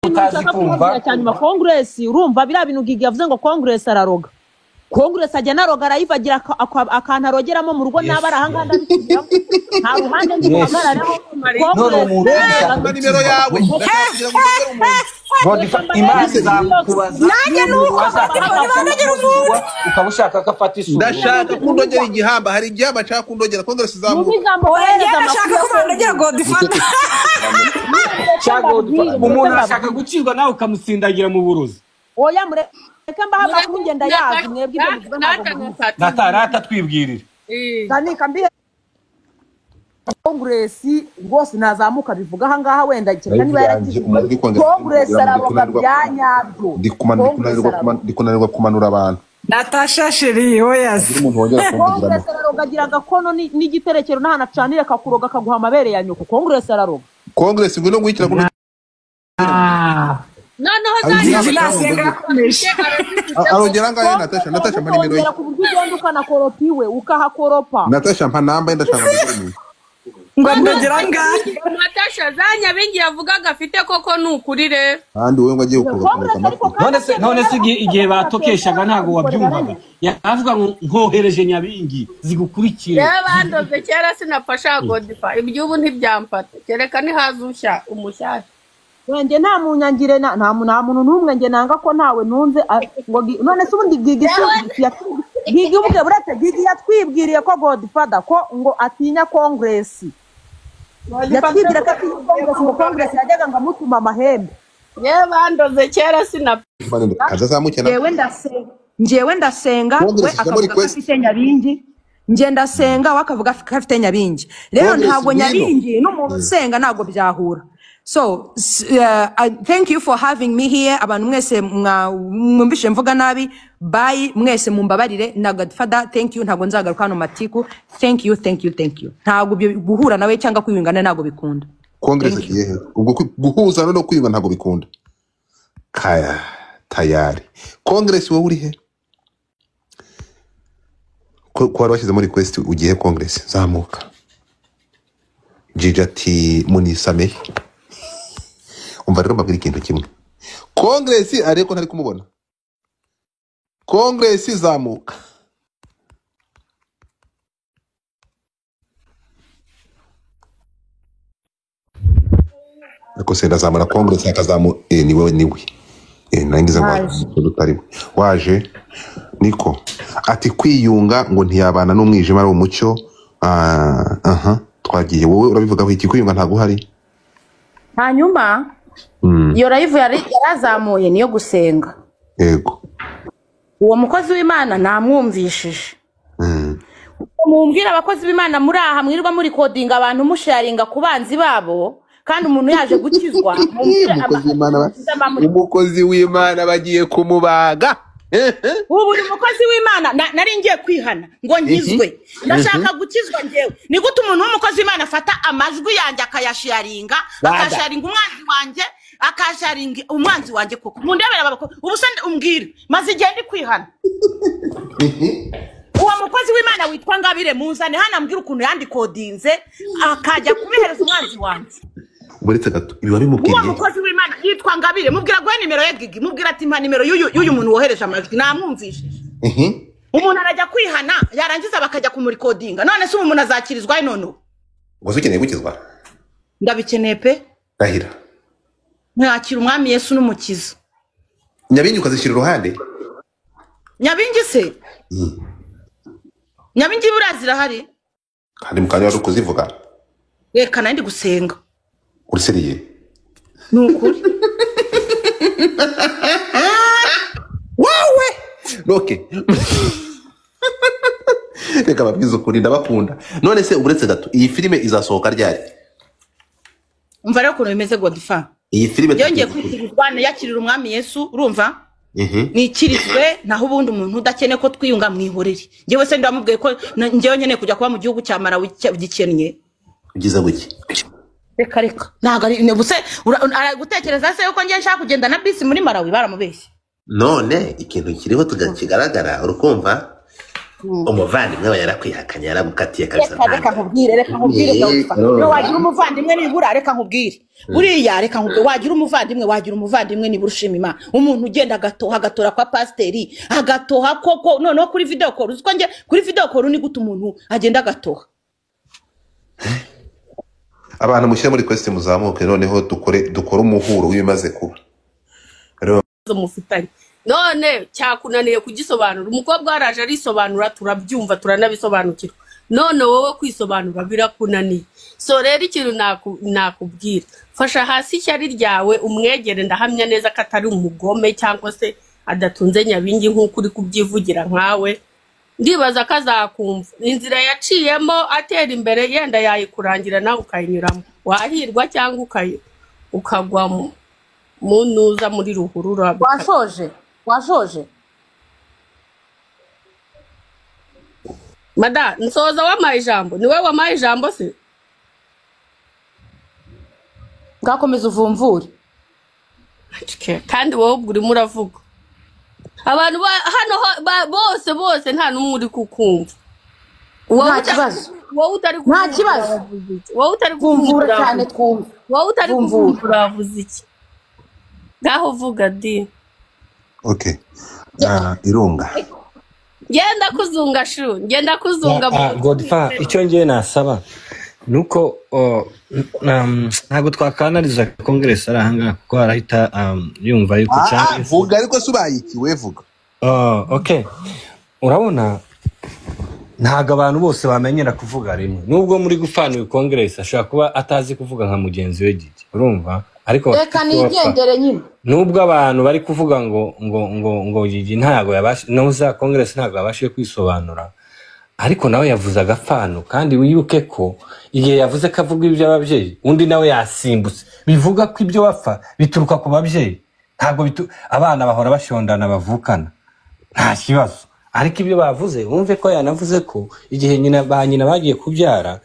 utazi kumva cya nyuma congress urumva biriya bintu gigi yavuze ngo congress araroga congress ajya naroga arayivagira aka- aka- akantu arogeramo mu rugo Yes. n'aba arahangaha ndabisubiramo nta ruhande ndi Yes. buhagarareho none umuntu wese Mba nimero yawe ndashaka kugira ngo ugere umuntu God ifa- imana izakubaza Nanjye ni uko telefone banagera umuntu ukaba ushaka ko afata isura ndashaka kundogera igihamba hari igihamba nshaka kundogera kongere Yumva sizamuka ijambo Oya wohereza ndashaka ko bandagera godifata cyangwa umuntu ashaka gucibwa nawe ukamusindagira mu burozi oya mureke mbaha amakuru ngenda yazi mwebwe ibyo bivuga ntabwo mubizi. natarata twibwirira ndanika mbihe congress rwose nazamuka bivuga aha ngaha wenda cyane niba Ariko yanjye, umuntu uri kongera congress kugira ngo araroga ndikunanirwa- bya nyabyo ndi kuman- ndi Congress kunanirwa araroga. kuman- ndi kunanirwa kumanura abantu natasha sheri Iyo oyazi umuntu wongera kumvugiramo kongresi araroga agira agakono ni- n'igiterekero n'ahantu acanire akakuroga akaguha amabere ya nyoko kongresi araroga kongresi ngwino ngwikira kuno noneho Gigi nasenga yakomeje arongera ngayo natasha natasha mpa nimero ye kongera ku buryo ugenda ukanakoropa iwe ukahakoropa natasha mpa namba ye ndashaka kugira ngo ndagera ngahe natasha za nyabingi yavugaga afite koko ni ukuri rero kandi wowe ngo agiye kukureka Congress ariko kandi none se akeneye none se igihe- igihe abakozi batokeshaga bakorera ntabwo wabyumvaga hamwe. yavuga ngo nkohereje nyabingi zigukurikire rero bandoze kera sinafasha godifa iby'ubu ntibyamfata kereka nihaza ushya umushyashya wenge nta munyangire na- nta mu- nta muntu n'umwe nge nanga ko ntawe ntunze a- ngo gi- none se ubundi gigi si- yat- gigi ubwe buretse gigi yatwibwiriye ko godfather ko ngo atinya kongresi yatwibwiriye ko atinya kongresi ngo kongresi yajyaga ngo amutuma amahembe yewe bandoze kera sinafasha azazamukena njyewe ndasenga njyewe ndasenga Congress we ijambo akavuga ko request. afite nyabingi njye ndasenga we akavuga ko afite nyabingi rero Congress ntabwo ngwino. nyabingi n'umuntu usenga ntabwo byahura so s- uh, I thank you for having me here abantu mwese mwa- mwumvishe mvuga nabi bayi mwese mumbabarire na godfather thank you ntabwo nzagaruka hano matiku thank you thank you thank you ntabwo ibyo guhura nawe cyangwa kwiyungana ntabwo bikunda kongresi agiye he ubwo kwi- guhuza no kwiyunga ntabwo bikunda kaya tayari kongresi wowe uri he ko ko wari washyizemo request ugiye kongresi zamuka jiji ati munisame umva rero mbabwira ikintu kimwe kongresi ariko ko ntari kumubona kongresi zamuka ariko se ndazamura kongresi akazamu eh, ni wowe ni we eh, naringize ngo umuntu utari we waje niko ati kwiyunga ngo ntiyabana n'umwijima ari umucyo ah, aha twagiye wowe urabivugaho iki kwiyunga ntabwo uhari hanyuma Mm, iyo live yari yarazamuye niyo gusenga yego uwo mukozi w'imana namwumvishije Mm, mumbwira abakozi b'imana muri aha mwirirwa muri kodinga abantu musharinga ku banzi babo kandi umuntu yaje gukizwa mumbwire umukozi ama- w'imana ba- amamuri- umukozi w'imana bagiye kumubaga Ehe. ubu buri mukozi w'imana na- nari ngiye kwihana ngo nkizwe ndashaka gukizwa ngewe ni gute umuntu w'umukozi w'imana afata amajwi yanjye akayasharinga akasharinga umwanzi wanjye akasharinga umwanzi wanjye koko mundebera babako ubu se ndi- umbwire maze igihe ndi kwihana uwo mukozi w'imana witwa ngabire muzane hano ambwira ukuntu yandikodinze akajya kubihereza umwanzi wanjye uretse gato ibi uwo wabimubwiye mukozi w'imana yitwa ngabire mubwira guhe nimero ye gigi mubwira ati mpa nimero y'uyu y'uyu muntu wohereje amajwi namwumvishije Ehe. umuntu arajya kwihana yarangiza bakajya kumurikodinga none se ubu umuntu azakirizwa he none ubu? ubwo se ukeneye gukizwa ndabikeneye pe rahira mwakira umwami yesu n'umukiza nyabingi ukazishyira iruhande nyabingi se Mm. nyabingi buriya zirahari kandi mukanya wari uri kuzivuga reka nandi gusenga uruseriye ni ukuri wawe roke reka babwize ukuri ndabakunda none se uretse gato iyi filime izasohoka ryari umva rero ukuntu bimeze godifa iyi filime yongeye kwitirizwa yakirira umwami yesu urumva Mhm. nikirizwe naho ubundi umuntu udakeneye ko twiyunga mwihorere njyewe se ndamubwiye ko na- njyewe nkeneye kujya kuba mu gihugu cya marawi cya- gikennye ugize guki reka reka ntabwo ari ne buse ura- ara- gutekereza se yuko ngiye nshaka kugenda na bisi muri marawi baramubeshye none ikintu kiriho tuga- kigaragara uri kumva umuvandimwe we yarakwihakanye yaramukatiye kabisa reka reka nkubwire reka nkubwire Yeah, dawudifa no, no no. wagira umuvandimwe nibura reka nkubwire buriya reka nkubwire wagira umuvandimwe wagira umuvandimwe nibura ushima imana umuntu ugenda agatoha agatora kwa pasiteri agatoha koko noneho kuri videwo koru uzi ko njye kuri videwo koru ni gute umuntu agenda agatoha abantu mushyire muri kwesiti muzamuke noneho dukore dukore umuhuro w'ibimaze kuba Rero zo mufitanye none cyakunaniye kugisobanura umukobwa waraje arisobanura turabyumva turanabisobanukirwa none wowe kwisobanura birakunaniye so rero ikintu naku- nakubwira fasha hasi ishyari ryawe umwegere ndahamya neza ko atari umugome cyangwa se adatunze nyabingi nk'uko uri kubyivugira nkawe ndibaza ko azakumva inzira yaciyemo atera imbere yenda yayikurangira nawe ukayinyuramo wahirwa cyangwa ukayi- ukagwa mu- mu ntuza muri ruhurura washoje washoje mada nsoza wampaye ijambo niwe wampaye ijambo se bwakomeza uvumvure Acike, kandi wowe ubwo urimo uravuga abantu ba- hano ho- ba- bose bose nta n'umwe uri kukumva Wowe Nta uta- kibazo. wowe utari nta kukumva kibazo uravuze iki? wowe utari twumvura kukumva cyane twumva wowe utari Twumvura. kukumva uravuze iki ngaho vuga di oke Ah, irunga genda kuzunga shu genda kuzunga Ah, Godfa icyo ngiye nasaba ni uko oh, n- um, ntabwo twakanariza kongeresi ari ahangaha kuko arahita um, yumva yuko Ah, cyangwa ah, vuga ariko si ubayikiwe vuga Oh, okay urabona ntabwo abantu bose bamenyera kuvuga rimwe nubwo muri gufana uyu kongeresi ashobora kuba atazi kuvuga nka mugenzi we gigi urumva ariko reka nigendere nyine nubwo abantu bari kuvuga ngo ngo ngo ngo gigi ntabwo yabasha noza kongeresi ntabwo yabashije kwisobanura ariko nawe yavuze agapfano kandi wibuke ko igihe yavuze ko avuga iby'ababyeyi undi nawe yasimbutse bivuga ko ibyo wapfa bituruka ku babyeyi ntabwo bitu... abana bahora bashondana bavukana nta kibazo ariko ibyo bavuze wumve ko yanavuze ko igihe nyina ba nyina bagiye kubyara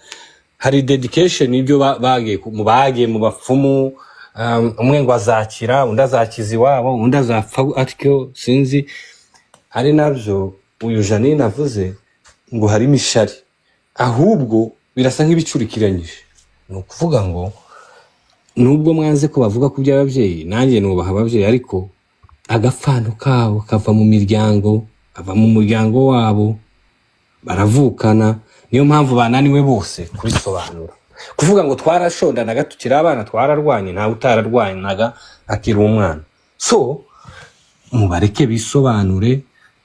hari dedication y'ibyo ba- bagiye ku- mu bagiye mu bapfumu um, umwe ngo azakira undi azakiza iwabo undi azapfa atyo sinzi hari nabyo uyu janine avuze ngo harimo ishari ahubwo birasa nk'ibicurikiranyije ni ukuvuga ngo nubwo mwanze ko bavuga ku by'ababyeyi nanjye nubaha ababyeyi ariko agafano kabo kava mu miryango kava mu muryango wabo baravukana niyo mpamvu bananiwe bose kurisobanura kuvuga ngo twarashondanaga tukiri abana twararwanye ntawe utararwanaga akiri umwana so mubareke bisobanure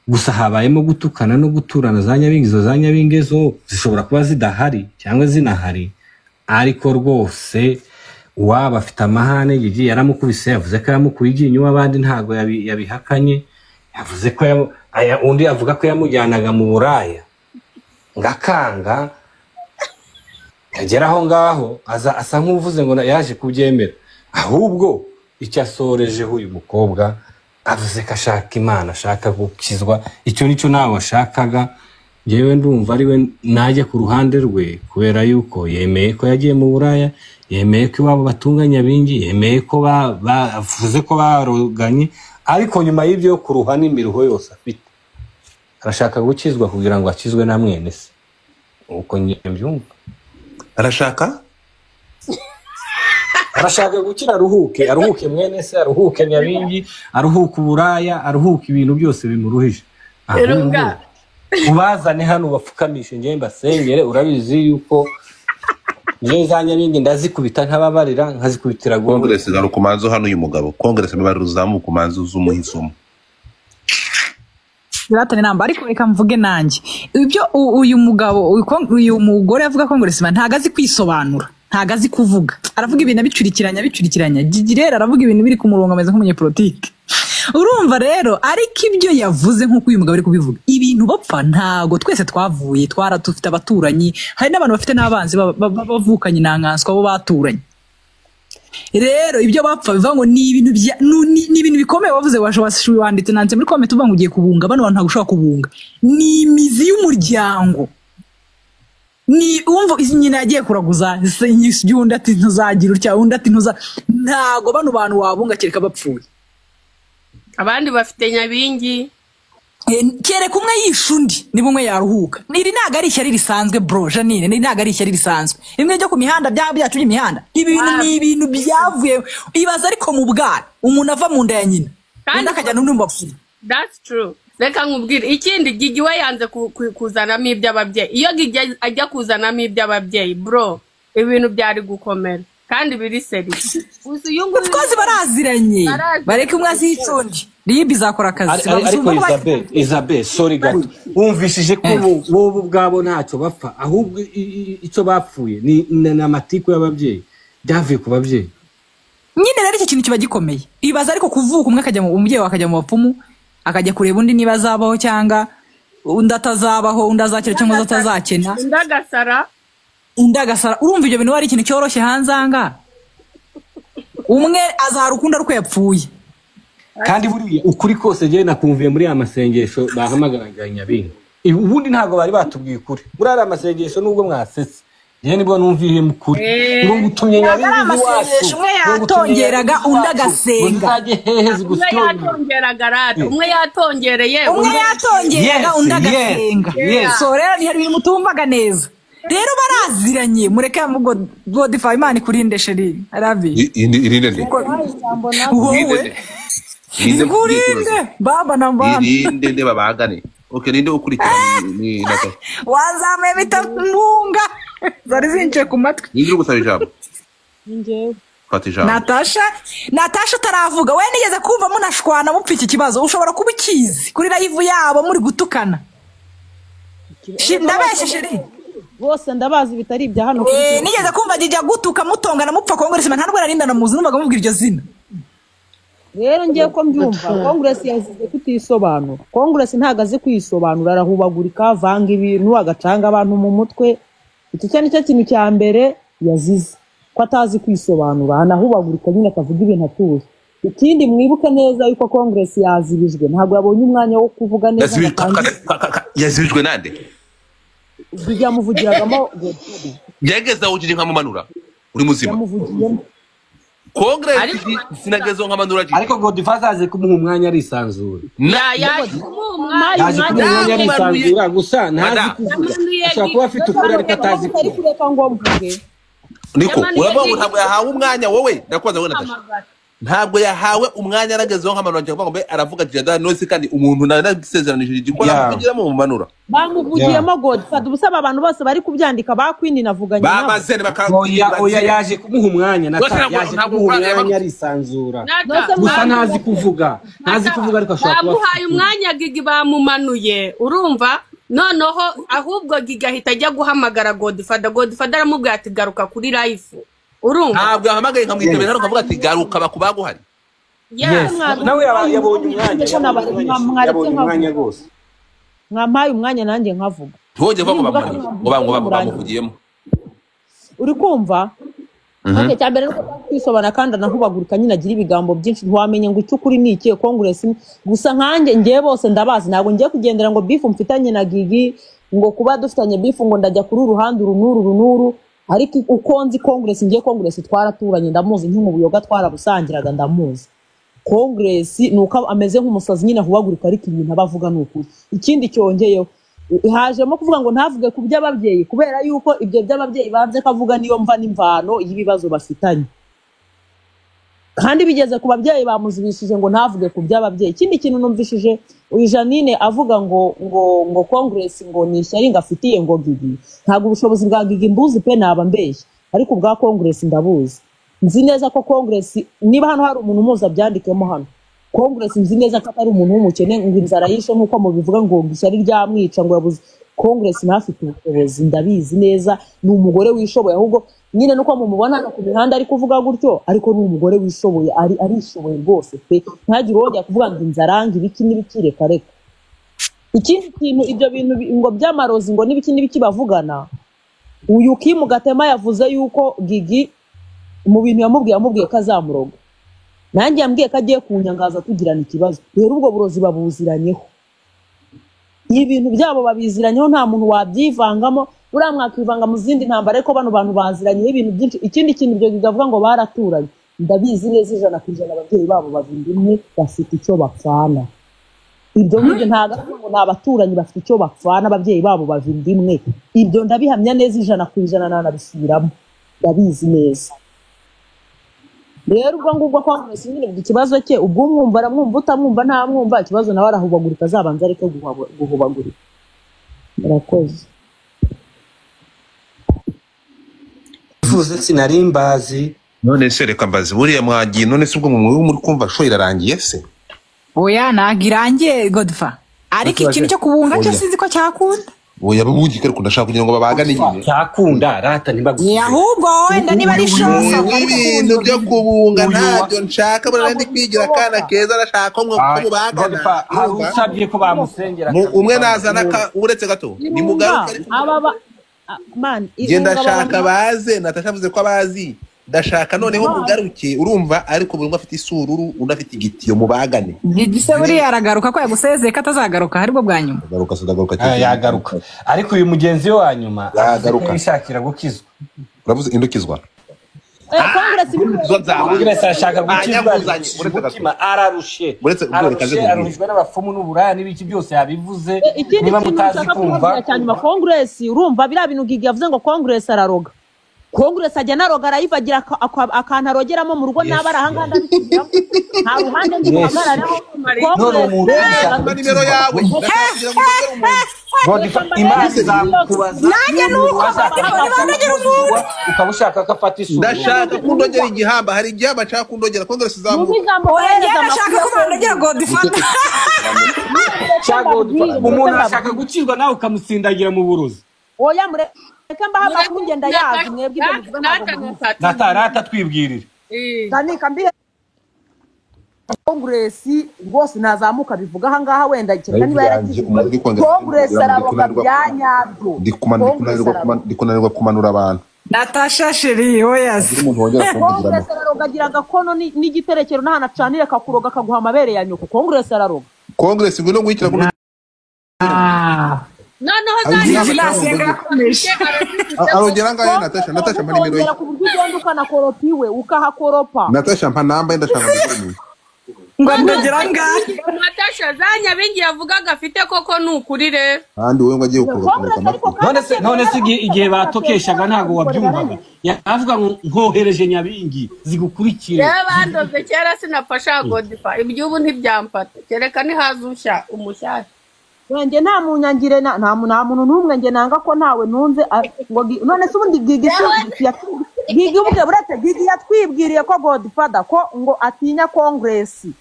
gusa habayemo gutukana no guturana za nyabingi izo za nyabingi zo zishobora kuba zidahari cyangwa zinahari ariko rwose uwaba afite amahane gigi yaramukubise yavuze ko yamukuye iryinyo uw'abandi ntabwo yabi- yabihakanye yavuze ko yamu- aya- undi avuga ko yamujyanaga mu buraya ngakanga agera aho ngaho aza asa nk'uvuze ngo na- yaje kubyemera ahubwo icyo asorejeho uyu mukobwa avuze ko ashaka imana ashaka gukizwa icyo nicyo nawe washakaga yewe ndumva ari we najya ku ruhande rwe kubera yuko yemeye ko yagiye mu buraya yemeye ko iwabo batunganya abingi yemeye ko ba- ba- avuze ko baroganye ariko nyuma y'ibyo kuruha n'imiruho yose afite arashaka gukizwa kugira ngo akizwe na mwene se uko ngiye mbyumva arashaka arashaka gukira aruhuke aruhuke mwene se aruhuke nyabingi aruhuke uburaya aruhuke ibintu byose bimuruhije Ahubwo, Runga. ubazane hano ubapfukamishe ngewe mbasengere urabizi yuko ngewe za nyabingi ndazikubita ntababarira nkazikubitira gore kongeresi zari ukumanza hano uyu mugabo kongeresi niba ruzamuka umanza uzumuhisemo Zlatan namba ariko reka mvuge nanjye ibyo u- uyu mugabo uyu kon- uyu mugore avuga kongeresima ntago azi kwisobanura ntago azi kuvuga aravuga ibintu abicurikiranya abicurikiranya Gigi rero aravuga ibintu biri ku murongo ameze nk'umunyepolitike urumva rero ariko ibyo yavuze nk'uko uyu mugabo ari kubivuga ibintu bapfa ntago twese twavuye twara dufite abaturanyi hari n'abantu bafite n'abanzi ba- ba- ba- bavukanye intanganswa bo baturanye rero ibyo bapfa bivuga ngo ni ibintu bya nu- ni ni ibintu bikomeye wavuze washo- washo- wanditse nanditse muri komenti uvuga ngo ugiye kubunga bano bantu ntabwo ushobora kubunga ni imizi y'umuryango ni umva izi nyina yagiye kuraguza se nyisugi undi ati ntuzagira utya undi ati ntuza ntago bano bantu wabunga kereka bapfuye abandi bafite nyabingi Eh, kereka umwe yishe undi niba umwe yaruhuka iri ntabwo ari ishyari risanzwe bro janine iri ntabwo ari ishyari risanzwe rimwe ryo ku mihanda byaba byatumye imihanda ibi bintu ni ibintu byavuye ibaza ariko mu bwana umuntu ava mu nda ya nyina undi akajya n'undi mu bapfuye that's true reka nkubwire ikindi gigi we yanze ku- ku- kuzanamo iby'ababyeyi iyo gigi ajya kuzanamo iby'ababyeyi bro ibintu byari gukomera kandi biri seri gusa uyu nguyu kozi baraziranye bareke umwe azihica undi ribe izakora akazi Ari- ari- ariko isabel isabel sori gato wumvishije ko bo- bobo ubwabo ntacyo bapfa ahubwo i- i- icyo bapfuye ni ni- ni amatiku y'ababyeyi byavuye ku babyeyi nyine rero icyo kintu kiba gikomeye ibaza ariko kuvuka umwe akajya mu umubyeyi we akajya mu bapfumu akajya kureba undi niba azabaho cyangwa undi atazabaho undi azakira cyangwa undi atazakena undi agasara undi agasara urumva ibyo bintu ari ikintu cyoroshye hanze aha ngaha umwe azahara ukundi ariko yapfuye kandi buriya ukuri kose njyewe nakumviye muri ya masengesho bahamagaraga nyabinga Ibi- ubundi ntabwo bari batubwiye ukuri muri ariya masengesho nubwo mwasetse njyewe nibwo numviye mu kuri ngo ngutumye Ntabwo ari nyabinga iwacu amasengesho, umwe ngo ngutumye yatongeraga, Nyabingi undi iwacu, ngo agasenga. nzajye hehe umwe zigusyonye yatongeraga rata umwe yatongereye umwe undi- yatongeraga Yes, undi yes, agasenga yes. so rero hari ibintu mutumvaga neza rero baraziranye mureke ngo godifa imana ikurinde sheri rabi irinde rye wowe ikurinde baba na mbana irinde nde babagane oke ninde ukurikirana ni nata wazamuye bita munga zari zinjiye ku matwi ninde uri gusaba ijambo fata ijambo natasha natasha utaravuga we nigeze kumva munashwana mupfa iki kibazo ushobora kuba ukizi kuri rayivu yabo muri gutukana Shi- ndabeshya sheri bose ndabazi bitari ibya hano ku Eh, isi. nigeze kumva jijya gutuka mutongana mupfa kongoresi nta ndwara arinda namuzi numvaga mubwira iryo zina rero ngiye ko mbyumva konguresi yazize kutisobanura konguresi ntabwo azi kwisobanura arahubagurika avanga ibintu agacanga abantu mu mutwe iki cyo nicyo kintu cya mbere yazize ko atazi kwisobanura anahubagurika nyine akavuga ibintu atuje ikindi mwibuke neza yuko konguresi yazibijwe ntabwo yabonye umwanya wo kuvuga neza ngo atange- yazibijwe nande yamuvugiragamo yageze aho ujije nkamumanura uri muzima yamuvugiyemo kongere sinageze aho nkamanura jiji ariko godifaza yaje kumuha umwanya arisanzura yaje kumuha umwanya yaje kumuha umwanya arisanzura gusa ntazi Madam. kuvuga ashobora kuba afite ukuri ariko atazi Ntabwo ari kureka ngo mvuge niko Yamanuye urabona ngo jiji. ntabwo yahawe umwanya wowe ndakubaza wowe natasha ntabwo yahawe umwanya aragezeho nkamanura jiji ngo mbe aravuga jada nosi kandi umuntu narasezeranije jiji ko namuvugiramo mumanura bamuvugiyemo godifada ubu usaba abantu bose bari kubyandika bakwindi navuganye nabo. bamaze oya oya yaje kumuha umwanya Gusa nata ntabwo- yaje ntabwo kumuha Fran umwanya yabaga- arisanzura Nata, gusa bamuha- ntazi kuvuga ntazi kuvuga ariko ashobora kuba afite bamuhaye ukuri. umwanya gigi bamumanuye urumva noneho ahubwo gigi ahita ajya guhamagara godifada godifada aramubwira ati garuka kuri life urumva ntabwo yahamagaye nkamwitabira hano ukavuga ati garuka bakubaguhari Yes. nawe yaba- yabonye umwanya yabonye umwanya rwose mwampaye umwanya nanjye nkavuga ntibongere kuvuga ngo bamumanure ngo ba- ngo ba- bamuvugiyemo uri kumva Mhm. Okay, cya mbere nuko kwisobana kandi anahubagurika nyine agira ibigambo byinshi ntiwamenye ngo icyo ukuri ni ikihe konguresi ni- gusa nkanjye ngewe bose ndabazi ntabwo ngiye kugendera ngo bifu mfitanye na gigi ngo kuba dufitanye bifu ngo ndajya kuri uruhande uru n'uru uru n'uru ariko uko nzi konguresi ngiye konguresi twaraturanye ndamuzi nk'umubuyoga twarabusangiraga ndamuzi konguresi ni uko ameze nk'umusazi nyine ahubagurika ariko ibintu aba avuga ni ukuri ikindi cyongeyeho i- hajemo kuvuga ngo ntavuge ku by'ababyeyi kubera yuko ibyo by'ababyeyi babye kavuga niyo mva n'imvano y'ibibazo bafitanye kandi bigeze ku babyeyi bamuzibishije ngo ntavuge ku by'ababyeyi ikindi kintu numvishije uyu janine avuga ngo ngo ngo konguresi ngo ni ishyari ngo afitiye ngo gigi ntabwo ubushobozi bwa gigi mbuzi pe naba mbeshya ariko ubwa konguresi ndabuzi nzi neza ko konguresi niba hano hari umuntu umuzi abyandikemo hano konguresi nzi neza ko atari umuntu w'umukene ngo inzara yishe nk'uko mubivuga ngo ishyari ryamwica ngo yabuze konguresi ntafite ubushobozi ndabizi neza ni umugore wishoboye ahubwo nyine nuko mumubona hano ku mihanda ari kuvuga gutyo ariko ni umugore wishoboye ari arishoboye rwose pe ntagire uwo yajya kuvuga ngo inzara ngo ibiki n'ibiki reka reka ikindi kintu ibyo bintu bi- ngo by'amarozi ngo n'ibiki n'ibiki bavugana uyu kimu gatema yavuze yuko gigi mu bintu yamubwiye yamubwiye ko azamuroga nanjye yambwiye ko agiye kunyangaza tugirana ikibazo rero ubwo burozi babuziranyeho ibintu byabo babiziranyeho nta muntu wabyivangamo buriya mwakivanga mu zindi ntambara ariko bano bantu baziranyeho ibintu byinshi ikindi kintu ibyo bigavuga ngo baraturanye ndabizi neza ijana ku ijana ababyeyi babo babiri umwe bafite icyo bapfana ibyo ngibyo ntabwo ari ngo ni abaturanyi bafite icyo bapfana ababyeyi babo bava inda imwe ibyo ndabihamya neza ijana ku ijana nanabisubiramo ndabizi neza rero ubwo ngubwo kwa mwese nyine ubwo ikibazo cye ubwo umwumva aramwumva utamwumva ntamwumva ikibazo nawe arahubagurika azabanza areke guhaba- guhubagurika murakoze Bivuze sinari mbazi none se reka mbazi buriya mwagiye none se ubwo mwe muri kumva show irarangiye se oya ntabwo irangiye godfa ariko ikintu cyo kubunga cyo sinzi ko cyakunda oya bubugike ariko ndashaka kugira ngo babagane nyine cyakunda rata Ni ahubwo wenda niba ari shosa ibintu byo kubunga ntabyo nshaka buriya ndi kwigira akana keza arashaka ko mwe ko mubagana hari usabye ko bamusengera Mu- umwe nazana ka- uretse gato ni mugaruke ariko njye ndashaka baze natasha avuze ko abazi ndashaka noneho Bazi. mugaruke urumva ariko buri umwe afite isururu undi afite igitiyo mubagane gise buriya aragaruka ko yagusezeye ko atazagaruka aribwo bwa nyuma ndagaruka se ndagaruka Ah, yagaruka ariko uyu mugenzi we wa nyuma Yagaruka. yishakira gukizwa uravuze indukizwa Congress arashaka gukizwa Banyabuzanye, uretse gato. umutima ararushe Uretse ubwo reka nze ararushe nkubwire. aruhijwe n'abapfumu n'uburaya n'ibiki byose yabivuze ikindi niba kintu mutazi nshaka kumva kumubwira cyane nyuma konguresi urumva biriya bintu gigi yavuze ngo konguresi araroga konguresi ajya anaroga arayivagira aka- aka- akantu arogeramo mu rugo n'aba ari ahangaha ndabikubwiramo nta ruhande ndi Yes. buhagarareho None umuntu konguresi yashaka nimero yawe ndashaka kugira ngo ugere umuntu Godfather, imana izakubaza Nanjye ni uko Godfather, nibandagire umuntu. ukaba ushaka ko afata isura ndashaka kundogera igihamba hari igihamba nshaka kundogera kongere Yumva izamuka ijambo oya njyewe wohereza ndashaka ko amakuru bandagera godfata cya Godfather, umuntu arashaka gukizwa nawe ukamusindagira mu burozi oya mureke mbaha amakuru ngenda yazi mwebwe ibyo bivuga ntabwo mubizi rata rata twibwirire ndanika mbihe konguresi rwose nazamuka bivuga ahangaha wenda kereka niba yaragize umuntu uri kongera konguresi araroga bya nyabyo ndi kuman- ndi kunanirwa kuman- ndi kunanirwa kumanura abantu natasha sheri Kugira oyazi umuntu wongera kumvugiramo konguresi araroga agira agakono ni- n'igiterekero n'ahantu acanire akakuroga akaguha amabere ya nyoko konguresi araroga kongere ngwino guhitira kuno noneho Vigilance yarakomeje. arongera ngayo natasha natasha mpa nimero ye kongera ku buryo ugenda ukanakoropa iwe ukahakoropa natasha mpa nambaye ndashaka kugira umuntu ngo ndagera ngaho natasha za nyabingi yavugaga afite koko ni ukuri rero kandi wowe ngo agiye kubakurura konguresi ariko amatwi kandi none se akeneye none se igihe abakozi igihe bakora batokeshaga akazi ntabwo wabyumvaga yavuga ngo nkohereje nyabingi zigukurikire rero bandoze kera sinafasha godifa iby'ubu ntibyamfata kereka nihaza ushya umushyashya wenge nta munyangire na nta mu- nta muntu n'umwe nge nanga ko ntawe ntunze a- ngo gi- none se ubundi gigi si gigi ubwe buretse gigi yatwibwiriye ko godfather ko ngo atinya kongresi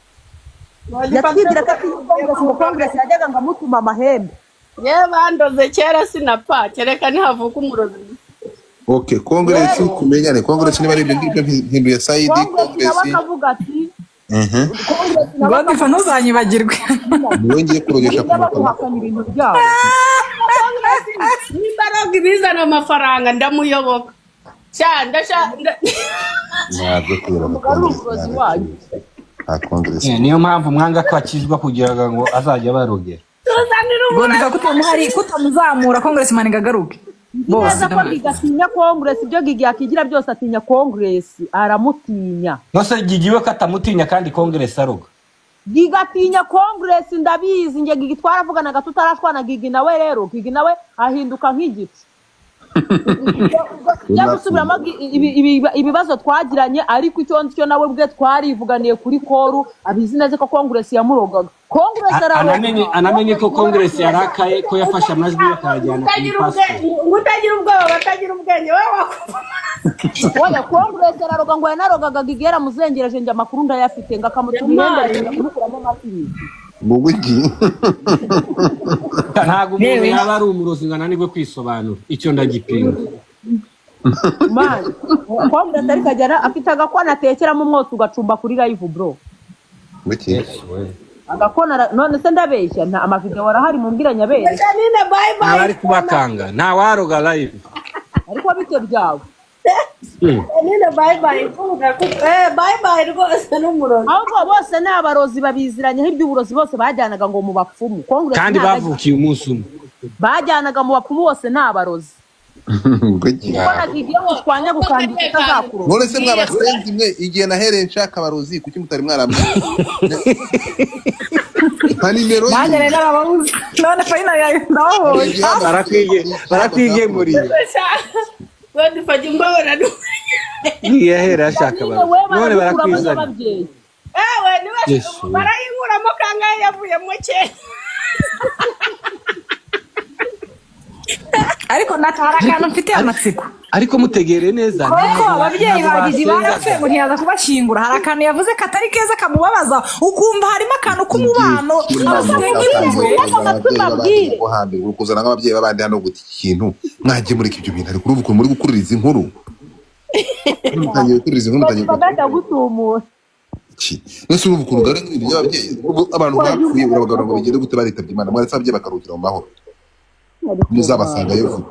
yatwibwira ko atinya kongresi ngo kongresi yajyaga ngo amutuma amahembe yewe bandoze kera sinapfa kereka nihavuka umurozi ok kongeresi kumenyane kongeresi niba ari ibyo ngibyo nti- hinduye sayidi kongresi nawe kongeresi akavuga ati Mhm. kongresi nawe godfa ntuzanyibagirwe niwe ngiye kurogesha ku ajya makaro baguhakana ibintu byabo nimba aroga ibizana amafaranga ndamuyoboka cya ndashaka ntabwo kubera ngo kongeresi nta kongeresi Eh, niyo mpamvu mwanga ko akizwa kugira ngo azajya barogera tuzanira godfa kutamuhari kutamuzamura konguresi mani ngagaruke bose neza ko gigi atinya kongresi ibyo gigi yakigira byose atinya kongresi aramutinya nose gigiwe ko atamutinya kandi kongeresi aroga gigatinya konguresi ndabizi nge gigi twaravuganaga tutarashwana gigi nawe rero gigi nawe ahinduka nk'igiti jya gusubiramo gi- ibi- ibi- ibibazo twagiranye ariko icyo nzi cyo nawe ubwe twarivuganiye kuri koru abizi neza ko konguresi yamurogaga konguresi A- araroga anamenye anamenye ko kongeresi yarakaye ko yafashe amajwi ye akayajyana ku utagira ipasiporo ubwenge utagira ubwoba batagira ubwenge wowe wakumva oya konguresi araroga ngo yanarogaga gigi yaramuzengereje nge amakuru ndayafite ngo akamutuma ihembe kumukuramo amatiyizi mu wiki ntabwo umuntu yaba ari umurozi ngo ananirwe kwisobanura icyo ndagipinga mani konguresi ariko ajya ara- afite agakono atekeramo umwotsi ugacumba kuri live bro wiki agakona ara- none se ndabeshya nta amavideo arahari mumbwiranya abeshya nina bye abari bye kubakanga ntawaroga live ariko bite byawe nina bye bye eh bye bye rwose n'umurozi ahubwo bose ni abarozi babiziranyeho iby'uburozi bose bajyanaga ngo mu bapfumu Congress kandi ntaga- bavukiye umunsi umwe bajyanaga mu bapfumu bose ni abarozi wiki mbona gigiye gushwanya gukandika itazakurura none se mwabasenzi mwe igihe nahereye nshaka abarozi kuki mutari mwarambye nta nimero ye. nanjye rero arababuze none fayina yawe ndababonye barakwigemuriye badufata imbabara ntiyahera ashaka abantu none barakwizanye ewe niwe Yesu. barayinkuramo kangahe yavuye mu kera ariko nakara akantu mfite amatsiko ariko mutegereye neza kuko ababyeyi ntabwo bagize basenga. ibanga ngo ntiyaza kubashyingura hari akantu yavuze katari keza kamubabaza ukumva harimo akantu k'umubano abasigaye nk'ibintu kuzana nk'ababyeyi b'abandi hano guta iki kintu mwagiye mureka ibyo bintu ariko uruvuga muri gukuririza inkuru mutangiye gukuririza inkuru mutangiye gukuririza bagahita gutumura iki mwese uruvuga ukuntu ugana ibintu by'ababyeyi ubu abantu bapfuye urabagarura ngo bigende gute baritabye imana mwaretse ababyeyi bakarugira mu mahoro muzabasanga yo vuba